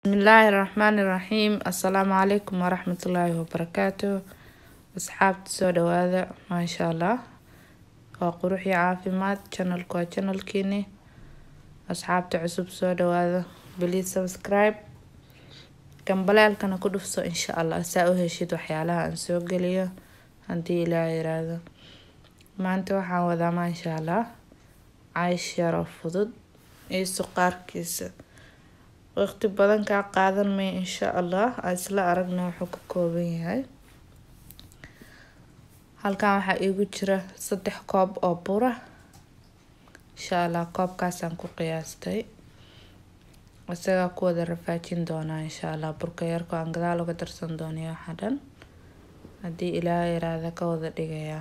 bismillaahi raxmaani raxiim assalaamu calaykum waraxmatullaahi wabarakaatu asxaabta soo dhawaada maasha allah waa qurux iyo caafimaad channelku waa channelkiini asxaabta cusub soo dhawaada please subscribe gambaleelkana ku dhufso insha allah saa u heshid waxyaalaha aan soo geliyo haddii ilaaha yiraahdo maanta waxaan wadaa maasha allah caysh yaroo fudud iyo suqaarkiisa waqti badan kaa qaadan maya insha allah aan isla aragna wuxuu ka kooban yahay halkan waxaa iigu jira saddex koob oo bura insha allah koobkaasaan ku qiyaastay isagaa ku wada rafaajin doonaa insha allah burka yarko aan gadaal uga darsan doonaya waxaa dhan haddii ilaaha yaraada ka wada dhigayaa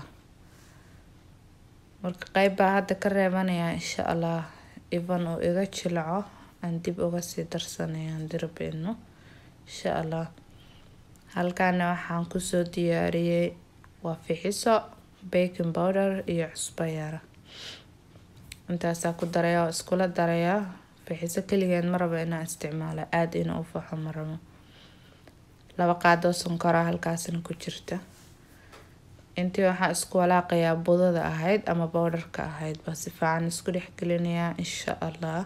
marka qeyb baa hadda ka reebanayaa insha allah ivan uu iga jilaco aan dib uga sii darsanaya dirabino insha allah halkaana waxaan kusoo diyaariyey waa fixiso baking powder iyo cusbo yara intaasaa ku daraya oo iskula darayaa fixiso keligeed ma rabo inaan isticmaalo aada inuu u faxo ma rabo laba qaadoo sonkora halkaasna ku jirta intii waxaan isku walaaqayaa budada ahayd ama bowdharka ahayd baa si fiican isku dhexgelinayaa insha allah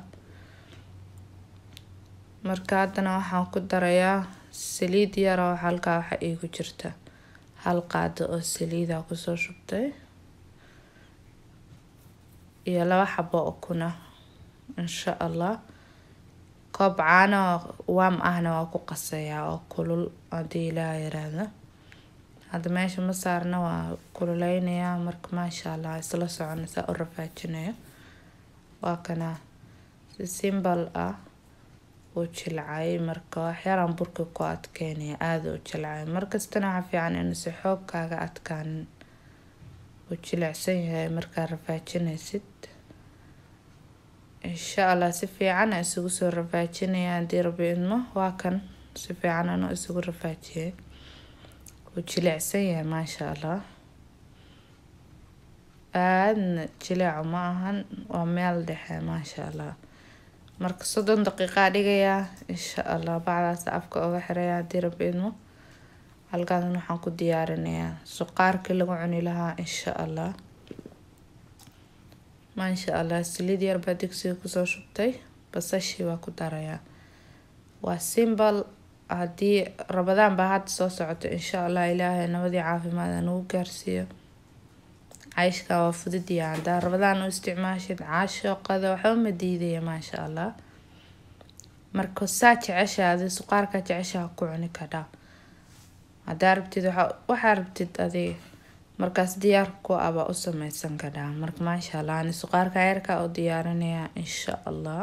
marka haddana waxaan ku darayaa saliid yaroo halkaa waxa iigu jirta hal qaado oo saliida kusoo shubtay iyo laba xabo ukuna insha allah koob caano waam ahna waa ku qasayaa oo kulul haddii ilaaha yiraahdo hadda meesha ma saarna waa kululeynayaa marka maasha allah isla socona saa u rafaajinayo waa kana si simbal ah uu jilcay marka waxyaraan burka ku adkeynaya aada u jilcay markastana waxaa fiican inuusa xoog kaaga adkaanin uu jilicsan yahay markaa rafaajinaysid insha allah si fiican a isugu soo rafaajinaya haddii rabi idmo waa kan si fiican anuu isugu rafaajiyay uu jilicsan yahay maasha allah aadna jileeco ma ahan waa meel dhexe maasha allah marka soddon daqiiqaa dhigayaa insha allah bacdaas afka uga xiraya haddii rabi idmo halkaasna waxaan ku diyaarinayaa suqaarkii lagu cuni lahaa insha allah maasha allah saliid yar baa digsiga kusoo shubtay basashii waa ku darayaa waa simbal haddii rabadaan baa hadda soo socoto insha allah ilaahay nabadii caafimaad aan ugu gaarsiiyo cayshka waa fududiya haddaa rabadaan u isticmaashid caashooqada waxba ma diidaya maasha allah marka saa jecesha adi suqaarka jecesha ku cuni kadhaa haddaa rabtid waxaa rabtid adiga markaas diyaar ku aba u sameysan kadhaa marka maasha allah ani suqaarka yarka u diyaarinayaa insha allah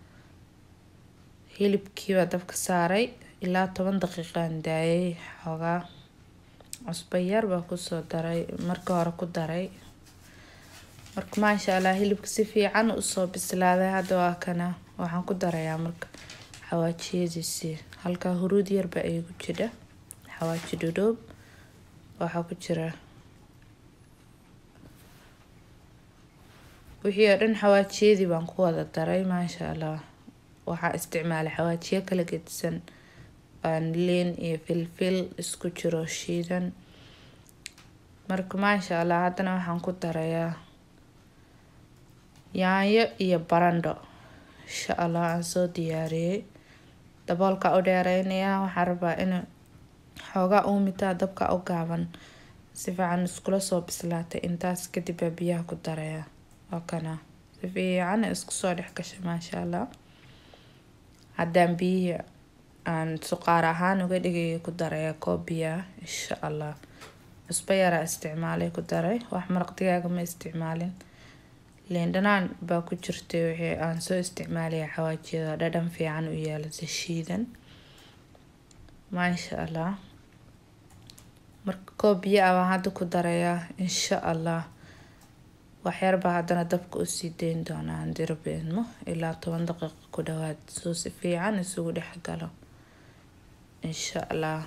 hilibkiibaa dabka saaray ilaa toban daqiiqaan daayay xoogaa cusbo yar baa kusoo daray marka hore ku daray marka maasha allah hilibka si fiican usoo bislaaday hadda waa kana waxaan ku darayaa marka xawaajiyadiisii halkaa huruud yarbaa iigu jira xawaaji dhudhoob waxaa ku jira wixii oo dhan xawaajiyadii baan ku wada daray maasha allah waxaa isticmaalay xawaajiyo kala gedisan liin iyo filfil isku jiro shiidan marka maasha allah haddana waxaan ku darayaa yaanyo iyo barandho insha allah aan soo diyaariyey daboolka u dheereynayaa waxaan rabaa in xoogaa uumitaa dabka u gaaban si fiican iskula soo bislaatay intaas kadib baa biyaha ku darayaa waa kana si fiican isku soo dhex gashay maasha allah haddaan biyihii aan suqaar ahaan uga dhigaya ku daraya koob biyaa insha allah cusbo yaraa isticmaalay ku daray wax maraq digaaga ma isticmaalin liin dhanaan baa ku jirtay wixii aan soo isticmaalaya xawaajiyada dhadhan fiican u yeelasa shiidan maasha allah marka koob biyo ah baan hadda ku darayaa insha allah waxyarbaa haddana dabka usii dayn doonaa haddii rabi idmo ilaa toban daqiiqa ku dhawaad soo si fiican isugu dhex galo insha allah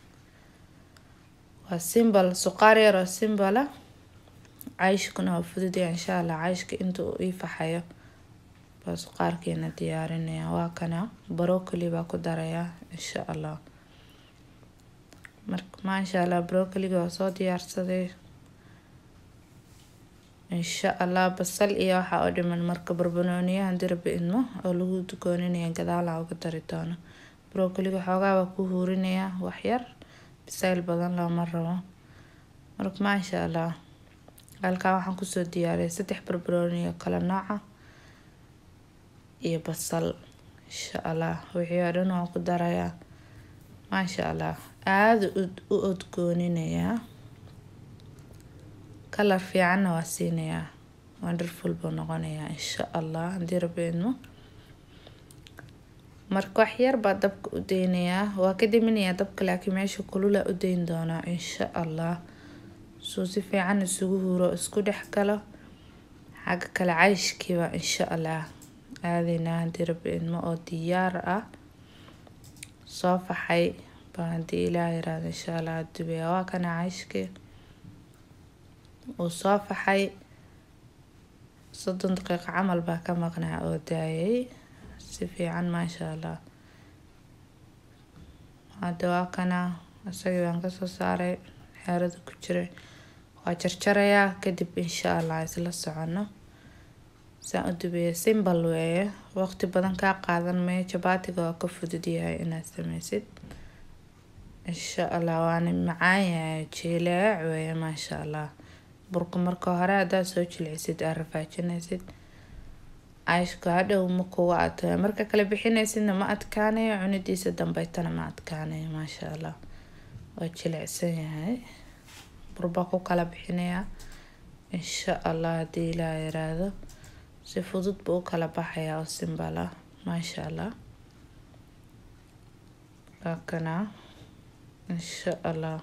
waa simbal suqaar yar oo simbala cayshkuna waa fududaya insha allah cayshka inta uu ii faxayo baasuqaarkiina diyaarinaya waa kana brocoli baa ku darayaa insha allah marka maasha allah brocoliga waa soo diyaarsaday insha allah basal iyo waxaa oo dhiman marka barbanooniyahan dirbi idmo oo lagu dukooninaya gadaala uga dari doono brocoliga xoogaa waa ku huurinayaa waxyar bisayl badan looma rabo marka maasha allah halkaa waxaan kusoo diyaariyay saddex barbarooni oo kala nooca iyo basal insha allah wixii oo dhan waan ku darayaa maasha allah aada u odgooninayaa kalar fiicanna waa siinayaa wonderful buu noqonayaa insha allah haddii rabbi idmo marka wax yar baa dabka u deynayaa waa ka diminayaa dabka laakiin meesha kulula u deyn doonaa insha allah suu si fiican isugu huro isku dhex galo xagga kale cayshkiiba insha allah aadaynaa haddii rabbi idmo oo diyaar ah soo faxay baa haddii ilaah yiraahdo insha allah dubaya waa kana cayshkii uu soo faxay soddon daqiiqo camal baa ka maqnaa oo daayay si fiican maasha allah hadda waa kana isagii baan kasoo saaray xeerada ku jiray waa jarjarayaa kadib insha allah isla socono saan u dubaya simbal weeye waqti badan kaa qaadan mayo jabaatiga waa ka fudud yahay inaad sameysid insha allah waana macaan yahay jileec weeye maasha allah burka marka hore haddaad soo jilcisid aad rafaajinaysid cayshka hadhow ma kuga adkaayo marka kale bixinaysidna ma adkaanayo cunidiisa dambeytana ma adkaanayo maasha allah waa jilicsan yahay burbaa ku kala bixinayaa insha allah haddii ilaa yiraahdo si fudud buu u kala baxayaa oo simbal ah maasha allah waa kana insha allah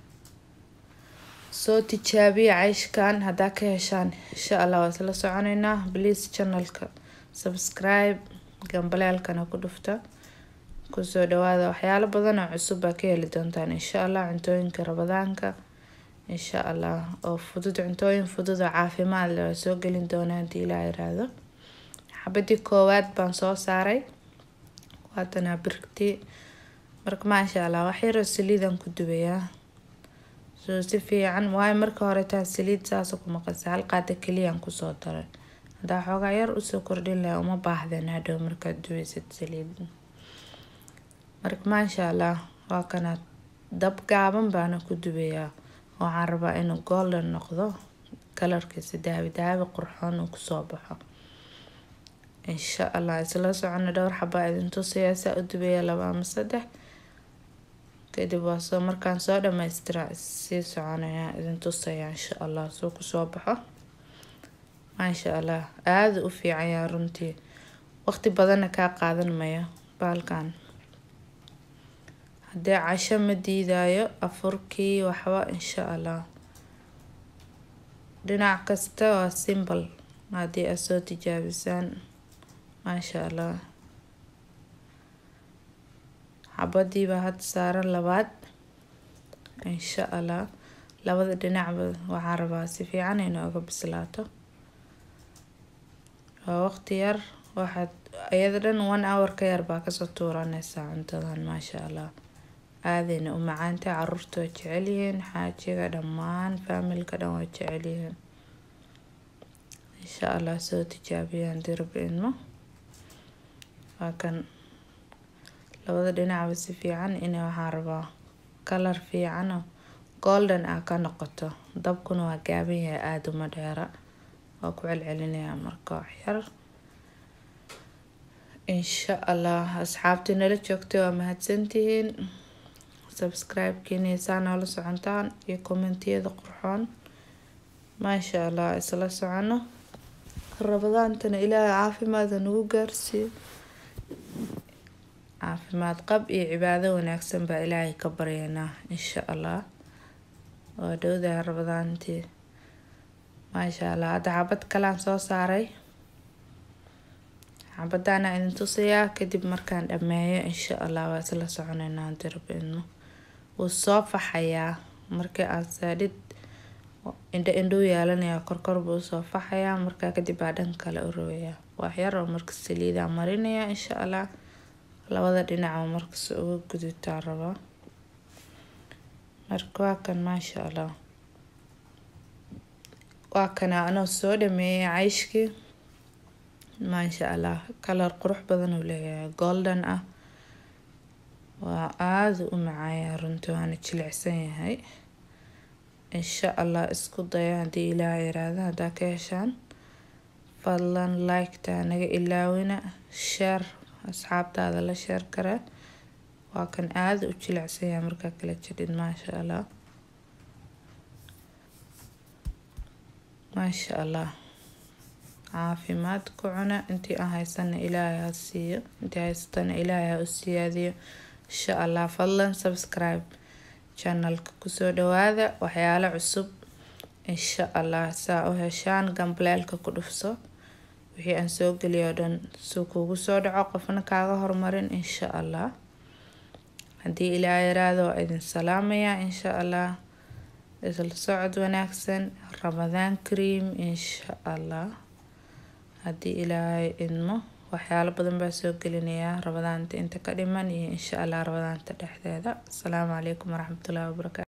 soo tijaabiya cayshkan haddaa ka heshaan insha allah waa isla soconeynaa please channelka subscribe gambaleelkana ku dhufta kusoo dhawaada waxyaalo badan oo cusub baa ka heli doontaan insha allah cuntooyinka rabadaanka insha allah oo fudud cuntooyin fudud oo caafimaad leh waa soo gelin doonaa haddii ilaa yiraahdo xabadii koowaad baan soo saaray waatanaa birgtii marka maasha allah waxyaroo saliidan ku dubayaa soo si fiican waayo marka hore taa saliid saasa ku maqasa hal qaada keliyaan kusoo daray haddaa xoogaa yar usoo kordhin laha uma baahdeen hadhow markaad dubaysid saliid marka maasha allah waa kana dab gaaban baana ku dubayaa waxaan rabaa inuu golden noqdo kalarkiisa daabi daabi qurxoon uu kusoo baxo insha allah isla socono dhowr xabaa idin tusaya saa u dubaya laba ama saddex kadib waa soo markaan soo dhamaystira sii soconaya idin tusaya insha allah suu kusoo baxo maasha allah aada u fiican yaa runtii waqti badanna kaa qaadan mayo baalkan haddee casho ma diidayo afurkii waxba insha allah dhinac kasta waa simbal haddii aad soo tijaabisaan maasha allah xabadiibaa hadda saaran labaad insha allah labada dhinacba waxaan rabaa si fiican inooga bislaato waa waqti yar waxaad iyada dhan one hour ka yar baa kasoo tuuranaysaa cuntadan maasha allah aadayna u macaantay caruurta waa jecelyihiin xaajiga dhammaan faamilka dhan waa jecelyihiin insha allah soo tijaabiyaan dirbi idmo waa kan labada dhinacba si fiican ina waxaan rabaa kalar fiicano golden ah ka noqoto dabkuna waa gaaban yahay aada uma dheera waa ku celcelinayaa marka waxyar insha allah asxaabtii nala joogtay waa mahadsantihiin subscribe-kiinaysaa noola socontaan iyo kommentiyada qurxoon maasha allah isla socono rabadaantana ilaahay caafimaada nagu gaarsiiyo caafimaad qab iyo cibaado wanaagsan baa ilaahay ka baryaynaa insha allah waa dhowdaha rabadaantii maasha allah hadda xabad kalaan soo saaray xabadaana idin tusayaa kadib markaan dhameeyo insha allah waa isla soconeynaa dirbiidmo wuu soo faxayaa markii aad saadhid indho indhou yeelanayaa korkor buu usoo faxayaa markaa kadib baa dhan kale u rogayaa waxyar oo markas saliidaa marinaya insha allah labada dhinaca markas uga gudutaa rabaa marka waa kan maasha allah waa kana anoo soo dhameeyay cayshkii maasha allah kalar qurux badan uu leeyahay golden ah waa aada u macaaya runtii waana jilicsan yahay insha allah isku daya haddii ilaah yiraahdo haddaa ka heshaan fadlan liketa naga ilaawina sheer asxaabtaada la sheer kara waa kan aada u jilicsan yahay markaa kala jidhid maasha allah maasha allah caafimaad ku cuna intii aan haysana ilaahay ha siiyo intii haysatana ilaahay ha u siyaadiyo insha allah fadlan subscribe channelka kusoo dhawaada waxyaalo cusub insha allah saa u heshaan gambaleelka ku dhufso wixii aan soo geliyo dhan suu kuugu soo dhaco qofna kaaga hormarin insha allah haddii ilaa yaraado waa idin salaamaya insha allah isla socod wanaagsan ramadaan cream insha allah haddii ilaahay idmo waxyaalo badan baa soo gelinayaa ramadaanta inta ka dhiman iyo insha allah ramadaanta dhexdeeda asalaamu calaykum waraxmatullahi wabarakaatu